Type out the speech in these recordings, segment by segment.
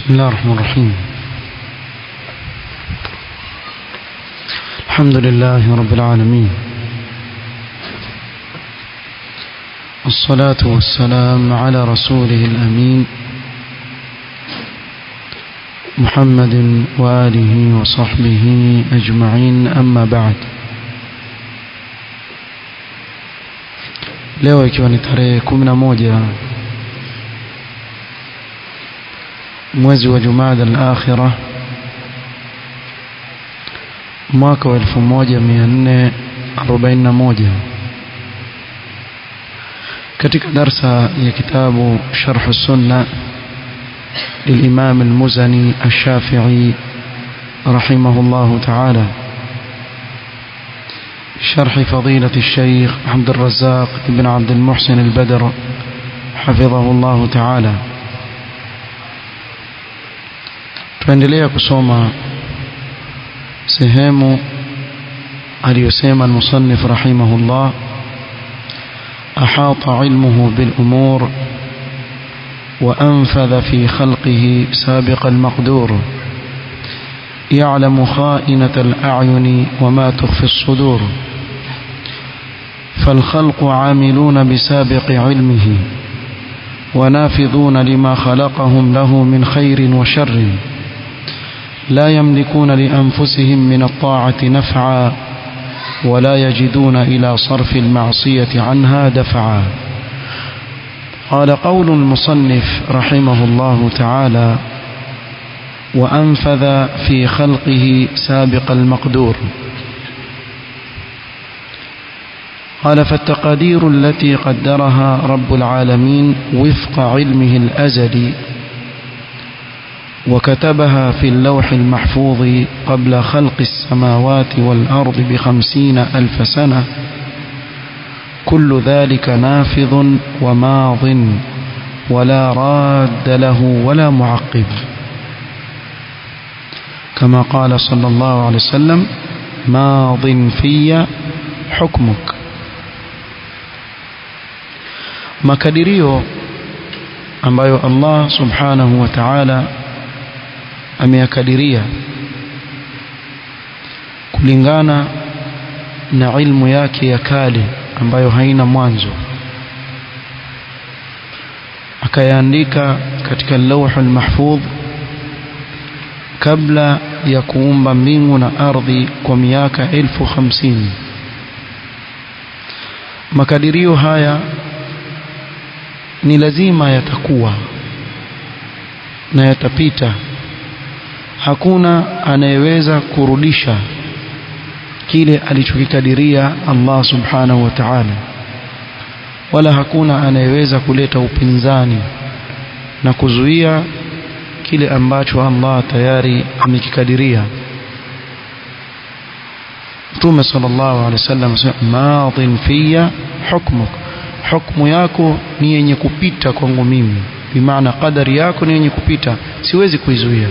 بسم الله الرحمن الرحيم الحمد لله رب العالمين الصلاة والسلام على رسوله الأمين محمد وآله وصحبه أجمعين أما بعد leo ikiwa ni tarehe kumi na moja mwezi wa Jumada al-Akhira mwaka wa 1441 katika darsa ya kitabu Sharh Sunna للإمام المزني الشافعي رحمه الله تعالى شرح فضيلة الشيخ عبد الرزاق بن عبد المحسن البدر حفظه الله تعالى tuendelea kusoma sehemu aliyosema المصنف رحمه الله أحاط علمه بالأمور وأنفذ في خلقه سابق المقدور يعلم خائنة الأعين وما تخفي الصدور فالخلق عاملون بسابق علمه ونافذون لما خلقهم له من خير وشر لا يملكون لأنفسهم من الطاعة نفعا ولا يجدون إلى صرف المعصية عنها دفعا قال قول المصنف رحمه الله تعالى وأنفذ في خلقه سابق المقدور قال فالتقادير التي قدرها رب العالمين وفق علمه الأزلي وكتبها في اللوح المحفوظ قبل خلق السماوات والأرض بخمسين ألف سنة كل ذلك نافذ وماض ولا راد له ولا معقب كما قال صلى الله عليه وسلم ماض في حكمك makadirio ambayo Allah subhanahu wa ta'ala ameyakadiria kulingana na ilmu yake ya kale ambayo haina mwanzo akayaandika katika lauhul mahfudh kabla ya kuumba mbingu na ardhi kwa miaka elfu hamsini makadirio haya ni lazima yatakuwa na yatapita hakuna anayeweza kurudisha kile alichokikadiria Allah subhanahu wa ta'ala wala hakuna anayeweza kuleta upinzani na kuzuia kile ambacho Allah tayari amekikadiria Mtume sallallahu alaihi wasallam asema madhin fiya hukmuk hukmu yako ni yenye kupita kwangu mimi bimaana qadari yako ni yenye kupita siwezi kuizuia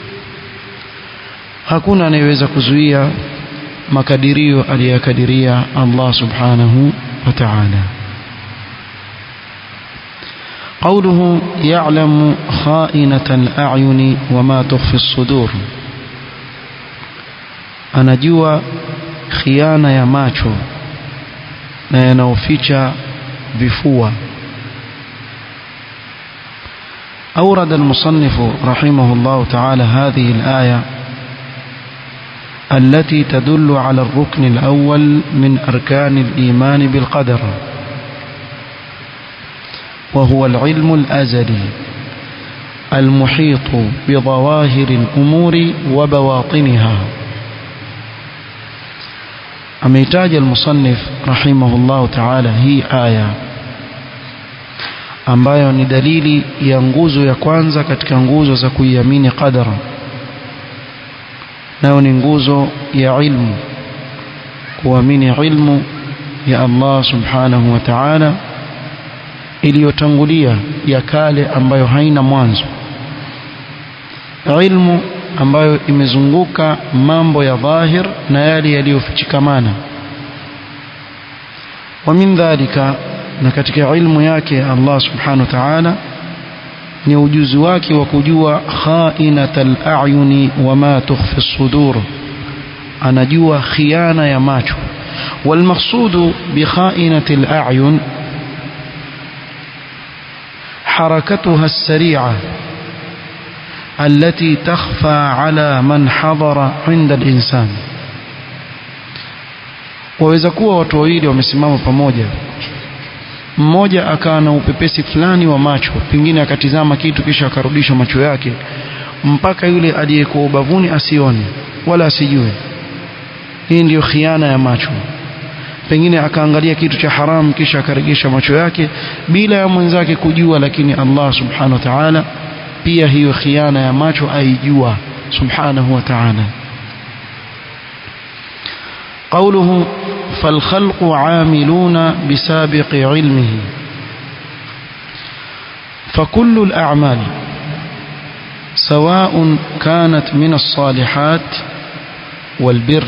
hakuna anayeweza kuzuia makadirio aliyakadiria Allah subhanahu wa ta'ala قوله يعلم خائنة الأعين وما تخفي الصدور anajua khiana ya macho na yanaoficha vifua أورد المصنف رحمه الله تعالى هذه الآية التي تدل على الركن الأول من أركان الإيمان بالقدر وهو العلم الأزلي المحيط بظواهر الأمور وبواطنها أميتاج المصنف رحمه الله تعالى هي آية ambayo ni dalili ya nguzo ya kwanza katika nguzo za kuiamini qadara nayo ni nguzo ya ilmu kuamini ilmu ya Allah subhanahu wa ta'ala iliyotangulia ya kale ambayo haina mwanzo ilmu ambayo imezunguka mambo ya dhahir na yale yaliyofichikamana wa min dhalika na katika ilmu yake Allah subhanahu wa ta'ala ni ujuzi wake wa kujua khainatal a'yuni wama tukhfi as-sudur anajua khiana ya macho والمقصود بخائنة الأعين حركتها السريعة التي تخفى على من حضر عند الإنسان waweza kuwa watu wawili wamesimama pamoja mmoja akawa na upepesi fulani wa macho pengine akatizama kitu kisha akarudisha macho yake mpaka yule aliyekuwa ubavuni asione wala asijue hii ndiyo khiana ya macho pengine akaangalia kitu cha haramu kisha akaregesha macho yake bila ya mwenzake kujua lakini Allah subhanahu wa ta'ala pia hiyo khiana ya macho aijua subhanahu wa ta'ala قوله فالخلق عاملون بسابق علمه فكل الأعمال سواء كانت من الصالحات والبر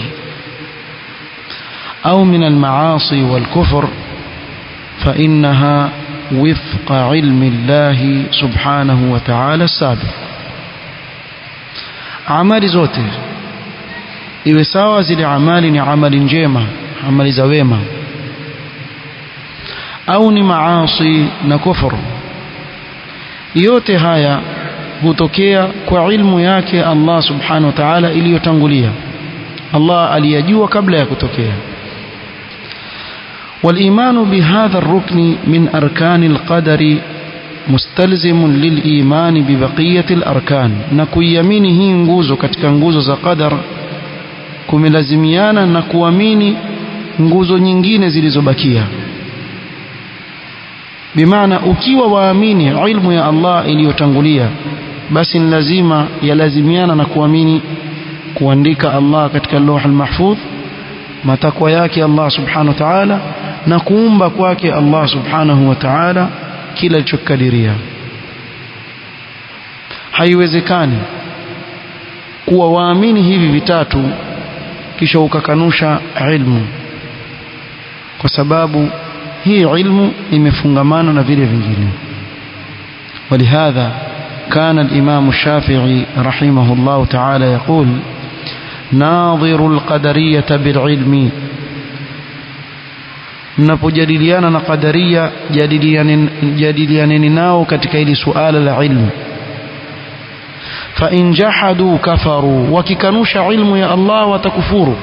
أو من المعاصي والكفر فإنها وفق علم الله سبحانه وتعالى السابق amali zote iwe sawa zile amali ni amali njema amali za wema au ni maasi na kufuru yote haya hutokea kwa ilmu yake Allah subhanahu wa ta'ala iliyotangulia Allah aliyajua kabla ya kutokea والإيمان بهذا الركن من أركان القدر مستلزم للإيمان ببقية الأركان نكويمين هي nguzo katika nguzo za qadar kumelazimiana na kuamini nguzo nyingine zilizobakia bimaana ukiwa waamini ilmu ya Allah iliyotangulia basi ni lazima yalazimiana na kuamini kuandika Allah katika lawh al-mahfudh matakwa yake Allah subhanahu wa ta'ala na kuumba kwake Allah subhanahu wa ta'ala kila alichokadiria haiwezekani kuwa waamini hivi vitatu kisha ukakanusha ilmu kwa sababu hii ilmu imefungamana na vile vingine ولهذا كان الإمام الشافعي رحمه الله تعالى يقول ناظر القدرية بالعلم mnapojadiliana na qadaria jadilianeni nao katika hili suala la ilmu fa in jahadu kafaru wakikanusha ilmu ya Allah watakufuru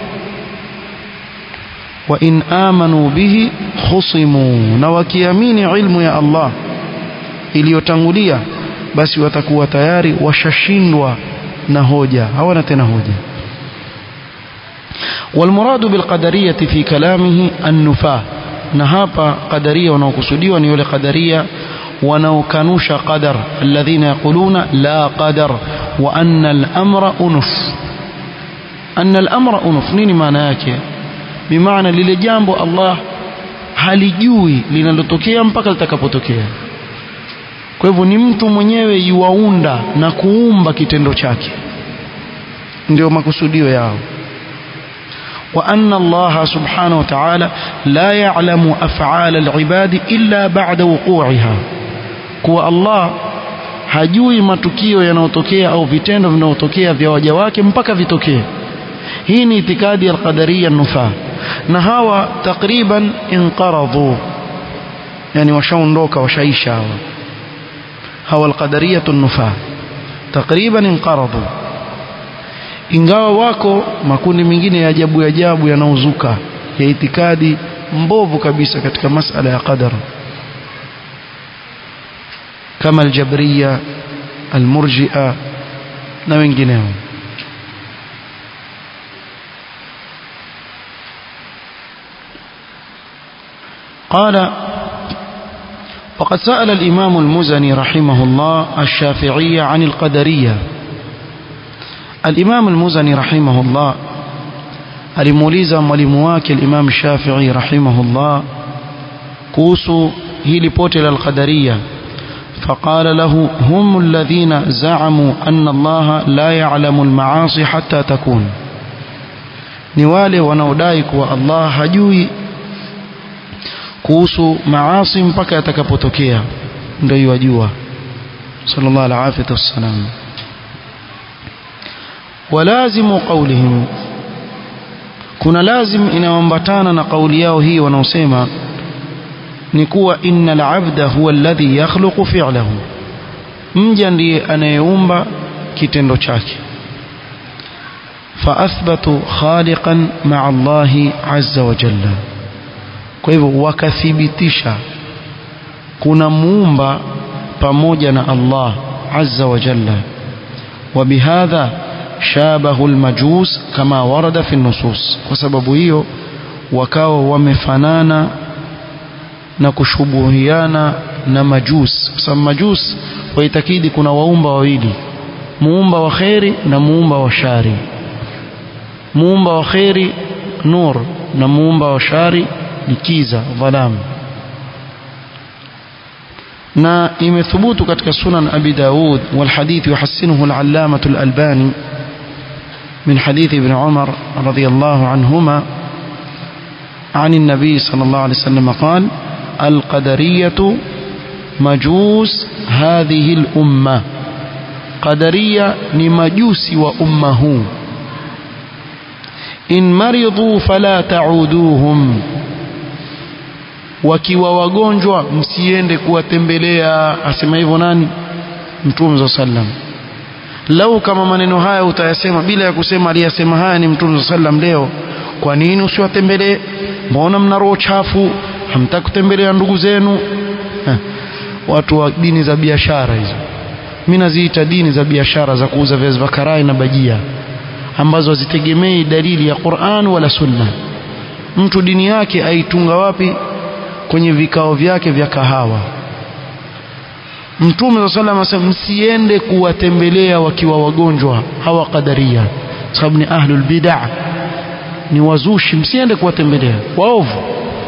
wa in amanu bihi khusimu na wakiamini ilmu ya Allah iliyotangulia basi watakuwa tayari washashindwa na hoja hawana tena hoja والمراد بالقدرية في كلامه النفاة نهابا قدرية ونوكسودية ونيول قدرية ونوكنوش قدر الذين يقولون لا قدر وأن الأمر أنف أن الأمر أنف نيني معنى yake بمعنى lile jambo Allah halijui linalotokea mpaka litakapotokea kwa hivyo ni mtu mwenyewe yuwaunda na kuumba kitendo chake ndio makusudio yao وأن الله سبحانه وتعالى لا يعلم أفعال العباد إلا بعد وقوعها كو الله hajui matukio yanayotokea au vitendo vinavyotokea vya waja wake mpaka vitokee hii ni itikadi ya alqadaria nufaa na hawa takriban inqaradhu yani washaondoka washaisha hawa hawa alqadariyatu nufaa takriban inqaradhu ingawa wako makundi mengine ya ajabu ajabu yanaozuka ya itikadi mbovu kabisa katika masala ya qadar kama aljabriya almurji'a na wengineo قال وقد سأل الإمام المزني رحمه الله الشافعية عن القدرية الإمام المزني رحمه الله alimuuliza mwalimu wake al-Imam Shafi'i rahimahullah kuhusu hili pote la al-Qadariyya فقال له هم الذين زعموا أن الله لا يعلم المعاصي حتى تكون ni wale wanaodai kuwa Allah hajui kuhusu maasi mpaka yatakapotokea ndio yajua sallallahu alaihi wasallam walazimu qawlihim kuna lazim inayoambatana na kauli yao hii wanaosema ni kuwa innal abda huwa alladhi yakhluqu fi'lahu mja ndiye anayeumba kitendo chake فأثبتوا خالقا مع الله عز وجل kwa hivyo wakathibitisha kuna muumba pamoja na Allah azza wa jalla وبهذا شابه المجوس كما ورد في النصوص kwa sababu hiyo wakawa wamefanana na kushubuhiana na majus kwa sababu majus waitakidi kuna waumba wawili muumba wa kheri na muumba wa shari muumba wa kheri nur na muumba wa shari ni kiza dhalam na imethubutu katika sunan abi daud والحديث يحسنه العلامة الألباني من حديث ابن عمر رضي الله عنهما عن النبي صلى الله عليه وسلم قال القدرية مجوس هذه الأمة قدرية نمجوس وأمه إن مرضوا فلا تعودوهم wakiwa wagonjwa msiende kuwatembelea asema hivyo nani mtume za sallam lau kama maneno haya utayasema bila ya kusema aliyasema haya ni mtume za sallam leo kwa nini usiwatembelee mbona mna roho chafu hamtaki kutembelea ndugu zenu ha. watu wa dini za biashara hizo mimi naziita dini za biashara za kuuza viazi vya karai na bajia ambazo hazitegemei dalili ya Qur'an wala Sunna mtu dini yake aitunga wapi kwenye vikao vyake vya kahawa Mtume صلى الله عليه msiende kuwatembelea wakiwa wagonjwa hawa kadaria sababu ni ahlul bid'ah ni wazushi msiende kuwatembelea waovu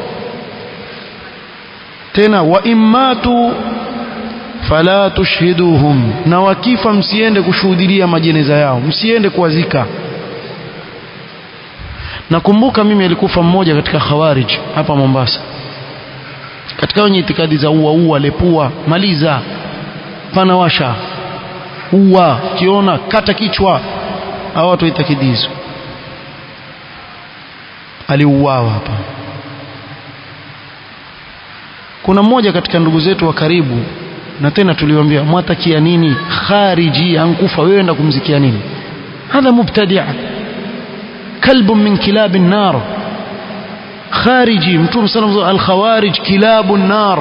tena wa immatu fala tushhiduhum na wakifa msiende kushuhudia majeneza yao msiende kuwazika nakumbuka mimi alikufa mmoja katika khawarij hapa Mombasa katika wenye itikadi za ua ua lepua maliza pana washa ua kiona kata kichwa hao watu itakidi hizo aliuawa hapa kuna mmoja katika ndugu zetu wa karibu na tena tuliwaambia mwatakia nini khariji ankufa wewe enda kumzikia nini hadha mubtadi' kalbun min kilab an-nar khariji mtume sallallahu al-khawarij kilabu an-nar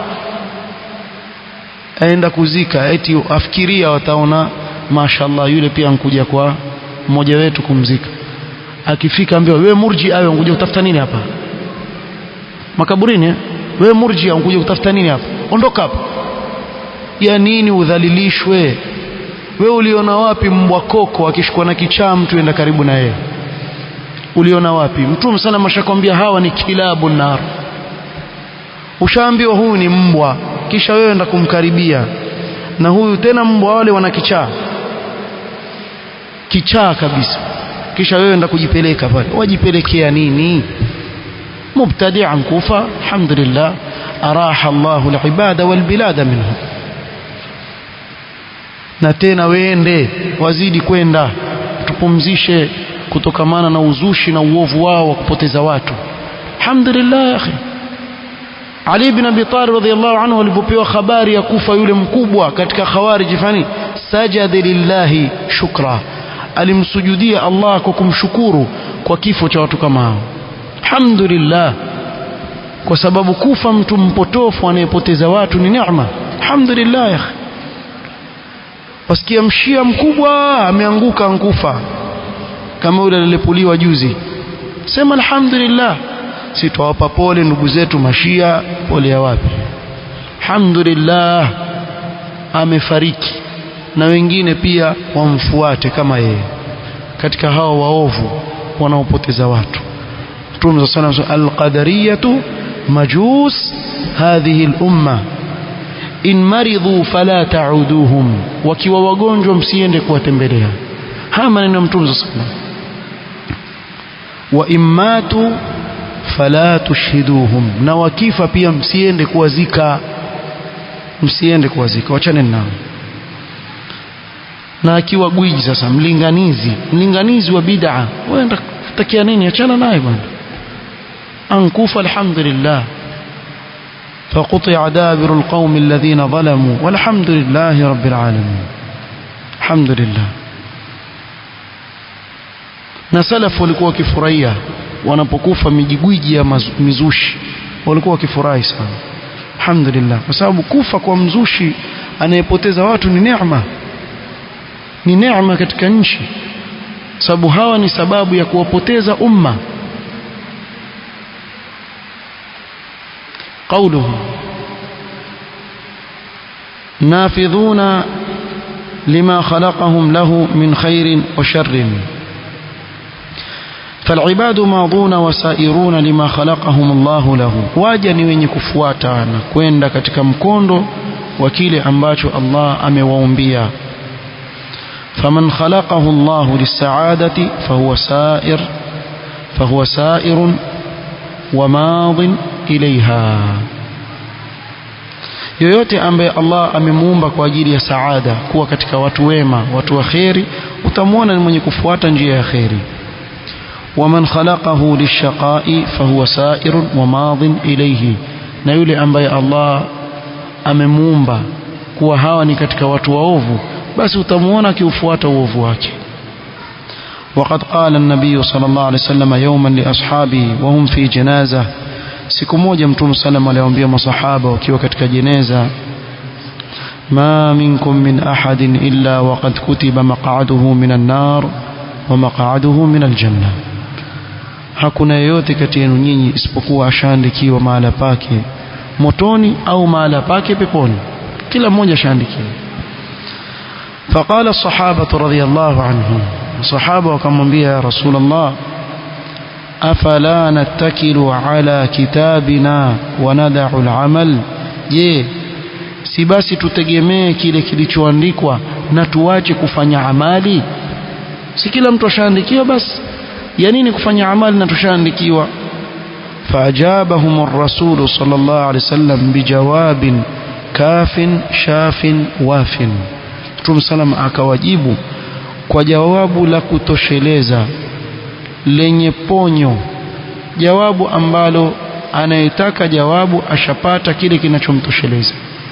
aenda kuzika eti afikiria wataona mashallah yule pia ankuja kwa mmoja wetu kumzika akifika ambiwa wewe murji awe unkuja kutafuta nini hapa makaburini wewe murji unkuja kutafuta nini hapa ondoka hapa ya nini udhalilishwe wewe uliona wapi mbwa koko akishikwa na kichaa mtu enda karibu na yeye uliona wapi mtume sana mashakwambia hawa ni kilabu nar ushaambiwa huyu ni mbwa kisha wewe enda kumkaribia na huyu tena mbwa wale wana kichaa kichaa kabisa kisha wewe enda kujipeleka pale wajipelekea nini mubtadi'an kufa alhamdulillah araha Allahu alibada walbilada minhu na tena wende wazidi kwenda tupumzishe kutokamana na uzushi na uovu wao wa kupoteza watu alhamdulillah ya akhi Ali ibn Abi Talib radhiyallahu anhu alipopewa habari ya kufa yule mkubwa katika khawarij fani sajada lillahi shukra alimsujudia Allah kwa kumshukuru kwa kifo cha watu kama hao alhamdulillah kwa sababu kufa mtu mpotofu anayepoteza watu ni neema alhamdulillah ya akhi wasikia mshia mkubwa ameanguka ankufa kama yule alilepuliwa juzi sema alhamdulillah si twawapa pole ndugu zetu mashia pole ya wapi alhamdulillah amefariki na wengine pia wamfuate kama yeye katika hao waovu wanaopoteza watu Mtume صلى الله عليه وسلم القدرية مجوس هذه الأمة in maridhu fala ta'uduhum wakiwa wagonjwa msiende kuwatembelea haya maneno ya mtume sallallahu wa immatu fala tushhiduhum na wakifa pia msiende kuwazika msiende kuwazika wachane nao na akiwa gwiji sasa mlinganizi mlinganizi wa bid'a wewe takia nini achana naye bwana ankufa alhamdulillah فقطع دابر القوم الذين ظلموا والحمد لله رب العالمين الحمد لله na salafu walikuwa wakifurahia wanapokufa mijigwiji ya mizushi walikuwa wakifurahi sana alhamdulillah kwa sababu kufa kwa mzushi anayepoteza watu ni neema ni neema katika nchi sababu hawa ni sababu ya kuwapoteza umma قوله نافذون لما خلقهم له من خير وشر فالعباد ماضون وسائرون لما خلقهم الله له waja ni wenye kufuata na kwenda katika mkondo wa kile ambacho Allah amewaumbia فمن خلقه الله للسعادة فهو سائر فهو سائر وماض إليها yoyote ambaye Allah amemuumba kwa ajili ya saada kuwa katika watu wema watu wa kheri utamwona ni mwenye kufuata njia ya kheri waman khalaqahu lishaqai fahuwa sairun wa madhin ilayhi na yule ambaye Allah amemuumba kuwa hawa ni katika watu waovu basi utamwona akiufuata uovu wake وقد قال النبي صلى الله عليه وسلم يوما لأصحابه وهم في جنازة siku moja mtume sallam aliwaambia masahaba wakiwa katika jeneza ma minkum min ahadin illa waqad kutiba maq'aduhu minan nar wa maq'aduhu minal janna hakuna yeyote kati yenu nyinyi isipokuwa ashaandikiwa mahala pake motoni au mahala pake peponi kila mmoja ashaandikiwa فقال الصحابة رضي الله عنهم الصحابة وكمwambia يا رسول الله أفلا نتكل على كتابنا وندع العمل je si basi tutegemee kile kilichoandikwa na tuache kufanya amali si kila mtu ashaandikiwa basi ya nini kufanya amali na tushaandikiwa فأجابهم الرسول صلى الله عليه وسلم بجواب كاف شاف واف Mtume salam akawajibu kwa jawabu la kutosheleza lenye ponyo jawabu ambalo anayetaka jawabu ashapata kile kinachomtosheleza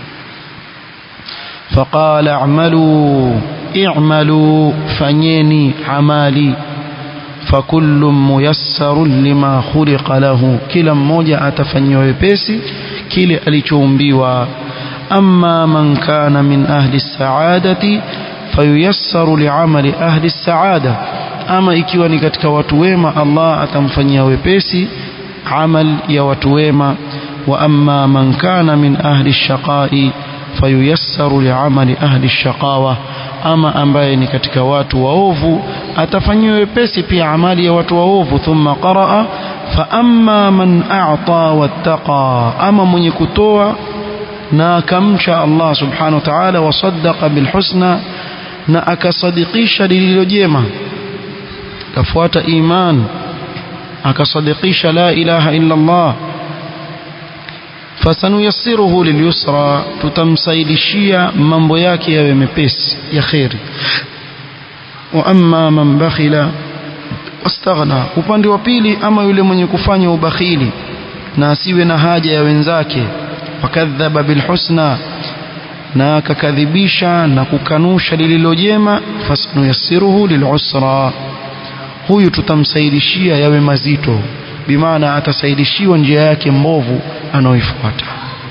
faqala a'malu i'malu fanyeni amali fakullu muyassarun lima khuliqa lahu kila mmoja atafanyiwa wepesi kile alichoumbiwa amma man kana min ahli as-sa'adati fayuyassaru li'amali ahli as-sa'ada ama ikiwa ni katika watu wema Allah atamfanyia wepesi amal ya watu wema wa amma man kana min ahli ash-shaqai fayuyassaru li'amali ahli ash-shaqawa ama ambaye ni katika watu waovu atafanyiwa wepesi pia amali ya watu waovu thumma qaraa fa amma man a'ta wattaqa ama mwenye kutoa na akamcha Allah subhanahu wa ta'ala wasaddaqa bilhusna na akasadikisha lililo jema kafuata iman akasadikisha la ilaha illa Allah fasanuyassiruhu lilyusra tutamsaidishia mambo yake yawe mepesi ya khairi wa amma man bakhila wastaghna upande wa pili ama yule mwenye kufanya ubakhili na asiwe na haja ya wenzake wakadhaba bilhusna na akakadhibisha na kukanusha lililo jema fasanuyassiruhu lilusra huyu tutamsaidishia yawe mazito bimaana atasaidishiwa njia yake mbovu anaoifuata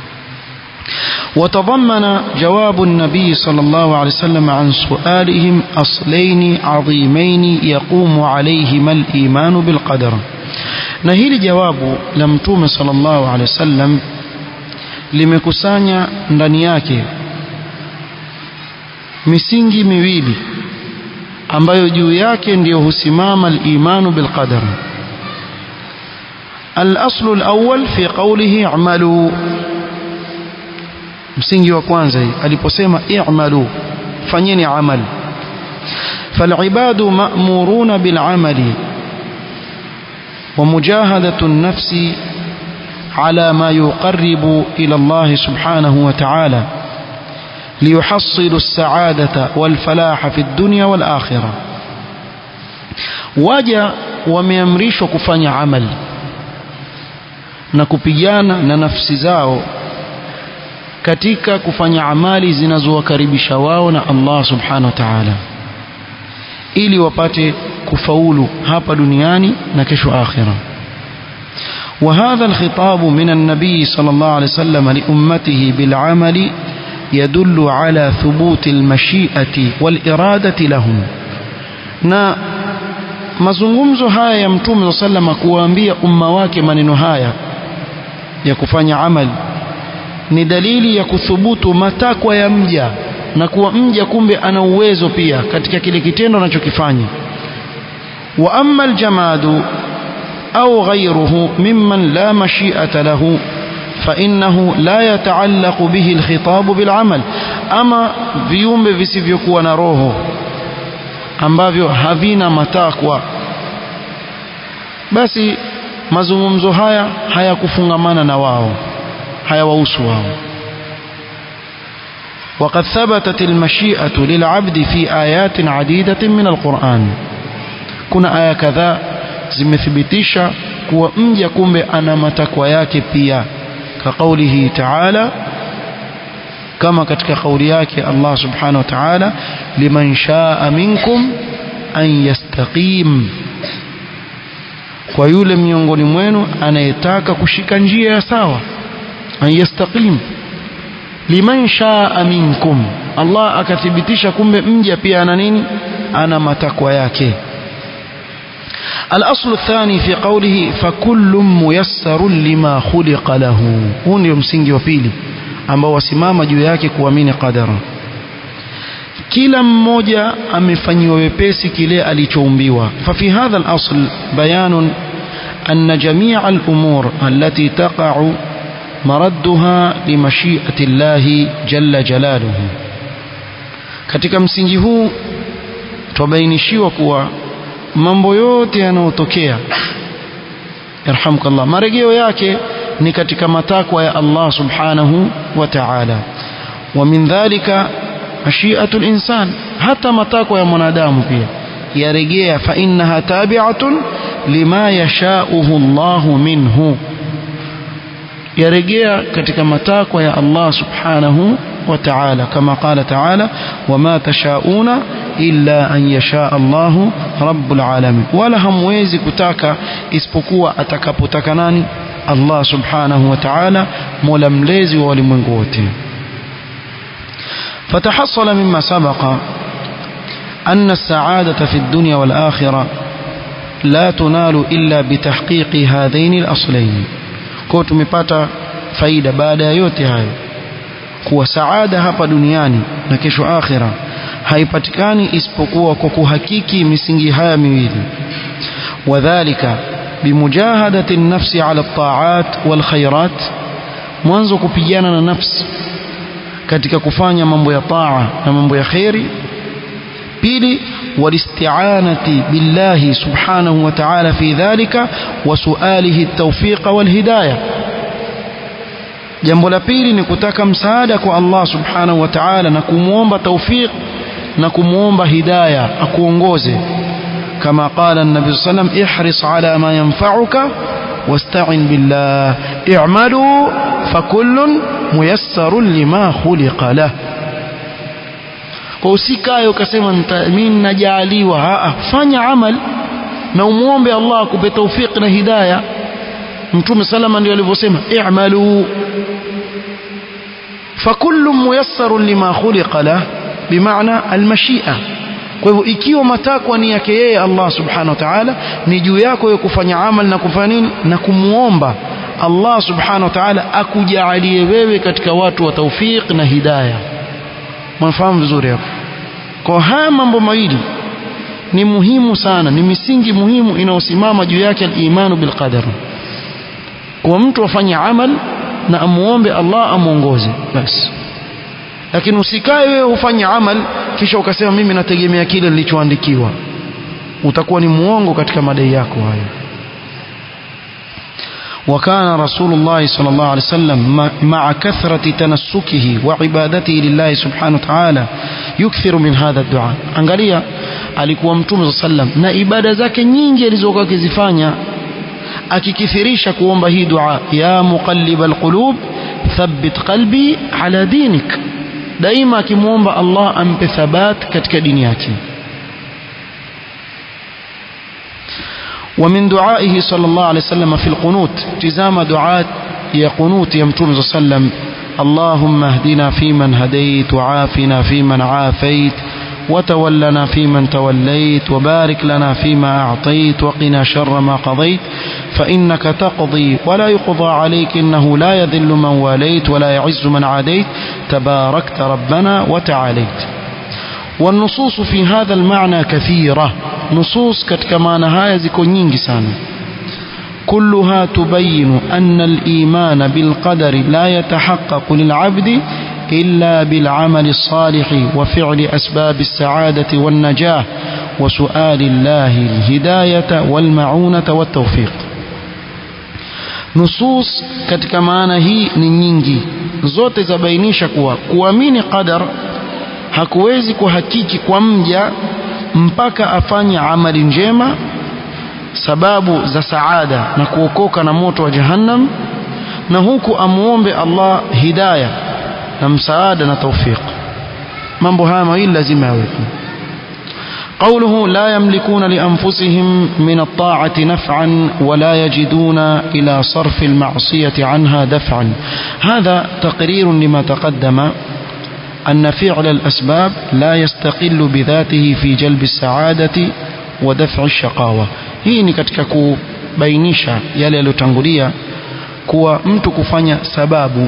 وتضمن جواب النبي صلى الله عليه وسلم عن سؤالهم أصلين عظيمين يقوم عليهما الإيمان بالقدر نهيل جواب لم توم صلى الله عليه وسلم limekusanya ndani yake misingi miwili ambayo juu yake ndiyo husimama al-imanu bil qadar al-aslu al-awwal fi qawlihi i'malu msingi wa kwanza aliposema i'malu fanyeni amal فالعباد مأمورون بالعمل ومجاهدة النفس على ما يقرب إلى الله سبحانه وتعالى ليحصلوا السعادة والفلاح في الدنيا والآخرة waja wameamrishwa kufanya amali na kupigana na nafsi zao katika kufanya amali zinazowakaribisha wao na Allah subhanahu wa ta'ala ili wapate kufaulu hapa duniani na kesho akhira وهذا الخطاب من النبي صلى الله عليه وسلم لأمته بالعمل يدل على ثبوت المشيئة والإرادة لهم na mazungumzo haya ya mtume sallama kuwaambia umma wake maneno haya ya kufanya amali ni dalili ya kuthubutu matakwa ya mja na kuwa mja kumbe ana uwezo pia katika kile kitendo anachokifanya wa amma aljamadu au ghayruhu mimman la mashi'ata lahu فإنه لا يتعلق به الخطاب بالعمل أما viumbe visivyokuwa na roho ambavyo havina matakwa basi mazungumzo haya hayakufungamana na wao hayawahusu wao وقد ثبتت المشيئة للعبد في آيات عديدة من القرآن كنا آية كذا zimethibitisha kuwa mja kumbe ana matakwa yake pia كقوله تعالى كما katika kauli yake Allah subhanahu wa ta'ala liman shaa minkum an yastaqim kwa yule miongoni mwenu anayetaka kushika njia ya sawa an yastaqim liman shaa minkum Allah akathibitisha kumbe mja pia ana nini ana matakwa yake الأصل الثاني في قوله فكل ميسر لما خلق له huu ndio msingi wa pili ambao wasimama juu yake kuamini qadara kila mmoja amefanyiwa wepesi kile alichoumbiwa ففي هذا الأصل بيان أن جميع الأمور التي تقع مردها لمشيئة الله جل جلاله katika msingi huu twabainishiwa kuwa mambo yote yanayotokea yarhamukallah marejeo yake ni katika matakwa ya Allah subhanahu wa ta'ala wa min dhalika mashiatu linsan hata matakwa ya mwanadamu pia yarejea fa innaha tabi'atun lima yashauhu Allahu minhu yarejea katika matakwa ya Allah subhanahu wa ta'ala kama qala ta'ala wama tashauna illa an yasha Allahu rabbul alamin wala hamwezi kutaka isipokuwa atakapotaka nani Allah subhanahu wa ta'ala mola mlezi wa walimwengu wote فتحصل مما سبق أن السعادة في الدنيا والآخرة لا تنال إلا بتحقيق هذين الأصلين kwa tumepata faida baada ya yote hayo kuwa saada hapa duniani na kesho akhira haipatikani isipokuwa kwa kuhakiki misingi haya miwili wadhālika bimujahadati nafsi ala at-ta'at wal khairat mwanzo kupigana na nafsi katika kufanya mambo ya taa na mambo ya khairi pili walisti'anati billahi subhanahu wa ta'ala fi dhalika wa su'alihi at-tawfiq wal hidayah jambo la pili ni kutaka msaada kwa Allah subhanahu wa ta'ala na kumwomba tawfiq na kumwomba hidayah akuongoze kama qala an-nabi sallam ihris ala ma yanfa'uka wasta'in billah i'malu fakullun muyassarun lima khuliqa lahu kwa usikae ukasema mimi najaaliwa fanya amal na umuombe Allah akupe tawfik na hidayah mtume salama ndio alivyosema i'malu fakullu muyassarun lima khuliqa lah bimaana almashia kwa hivyo ikiwa matakwa ni yake yeye Allah subhanahu wa ta'ala ni juu yako wewe kufanya amal na kufanya nini na kumuomba Allah subhanahu wa ta'ala akujalie wewe katika watu wa tawfik na hidayah mnafahamu vizuri hapo kwa haya mambo mawili ni muhimu sana ni misingi muhimu inayosimama juu yake al-imanu bil qadar kwa mtu afanye amal na amuombe Allah amuongoze basi lakini usikae wewe ufanye amal kisha ukasema mimi nategemea kile nilichoandikiwa utakuwa ni muongo katika madai yako hayo وكان رسول الله صلى الله عليه وسلم مع كثرة تنسكه وعبادته لله سبحانه وتعالى يكثر من هذا الدعاء angalia alikuwa mtume صلى الله عليه وسلم na ibada zake nyingi alizokuwa akizifanya akikithirisha kuomba hii dua ya muqallib alqulub thabbit qalbi ala dinik daima akimwomba Allah ampe thabat katika dini yake ومن دعائه صلى الله عليه وسلم في القنوت تزام دعاء يا قنوت يمتون صلى الله عليه وسلم اللهم اهدنا فيمن هديت وعافنا فيمن عافيت وتولنا فيمن توليت وبارك لنا فيما أعطيت وقنا شر ما قضيت فإنك تقضي ولا يقضى عليك إنه لا يذل من واليت ولا يعز من عاديت تباركت ربنا وتعاليت والنصوص في هذا المعنى كثيرة نصوص كما نهاية زكو nyingi sana كلها تبين أن الإيمان بالقدر لا يتحقق للعبد إلا بالعمل الصالح وفعل أسباب السعادة والنجاة وسؤال الله الهداية والمعونة والتوفيق nusus katika maana hii ni nyingi zote zabainisha kuwa kuamini qadar hakuwezi kuhakiki kwa mja mpaka afanye amali njema sababu za saada na kuokoka na moto wa jahannam na huku amuombe Allah hidayah na msaada na tawfiq mambo haya mawili lazima yawepo قوله لا يملكون لأنفسهم من الطاعة نفعا ولا يجدون إلى صرف المعصية عنها دفعا هذا تقرير لما تقدم أن فعل الأسباب لا يستقل بذاته في جلب السعادة ودفع الشقاوة hii ni katika kubainisha yale yaliyotangulia kuwa mtu kufanya sababu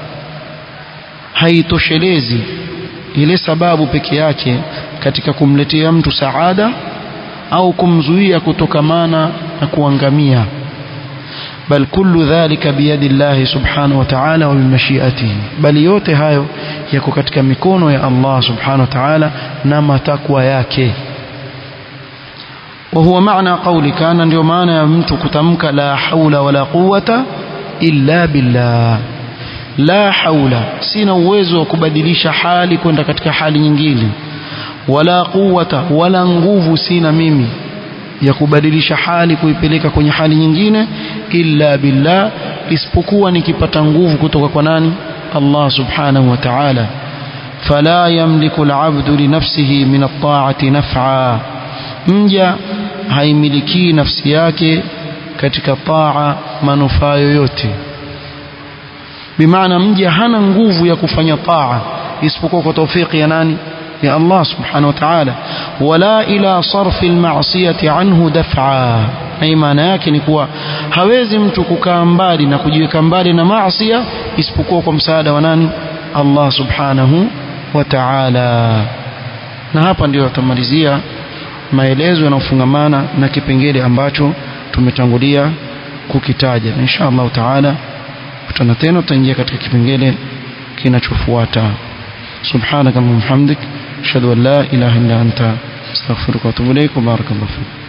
haitoshelezi ile sababu peke yake katika kumletea mtu saada au kumzuia kutokamana na kuangamia bal kullu dhalika biyadi Allah subhanahu wa ta'ala wa bimashiatihi bali yote hayo yako katika mikono ya Allah subhanahu wa ta'ala na matakwa yake وهو معنى قولي كان ndio maana ya mtu kutamka la haula wala quwwata illa billah la haula sina uwezo wa kubadilisha hali kwenda katika hali nyingine wala quwwata wala nguvu sina mimi ya kubadilisha hali kuipeleka kwenye hali nyingine illa billah isipokuwa nikipata nguvu kutoka kwa nani Allah subhanahu wa ta'ala fala yamliku al'abdu li nafsihi min at-ta'ati naf'a mja haimiliki nafsi yake katika taa manufaa yoyote bimaana mja hana nguvu ya kufanya taa isipokuwa kwa tawfiki ya nani ya Allah subhanahu wa ta'ala wala ila sarfi almasiyati anhu daf'a na maana yake ni kuwa hawezi mtu kukaa mbali na kujiweka mbali na maasi isipokuwa kwa msaada wa nani Allah subhanahu wa ta'ala na hapa ndio tutamalizia maelezo yanayofungamana na kipengele ambacho tumetangulia kukitaja insha Allah taala kutana tena tutaingia katika kipengele kinachofuata subhanaka wa bihamdik ashhadu an la ilaha illa anta astaghfiruka wa atubu ilaik wa barakallahu fik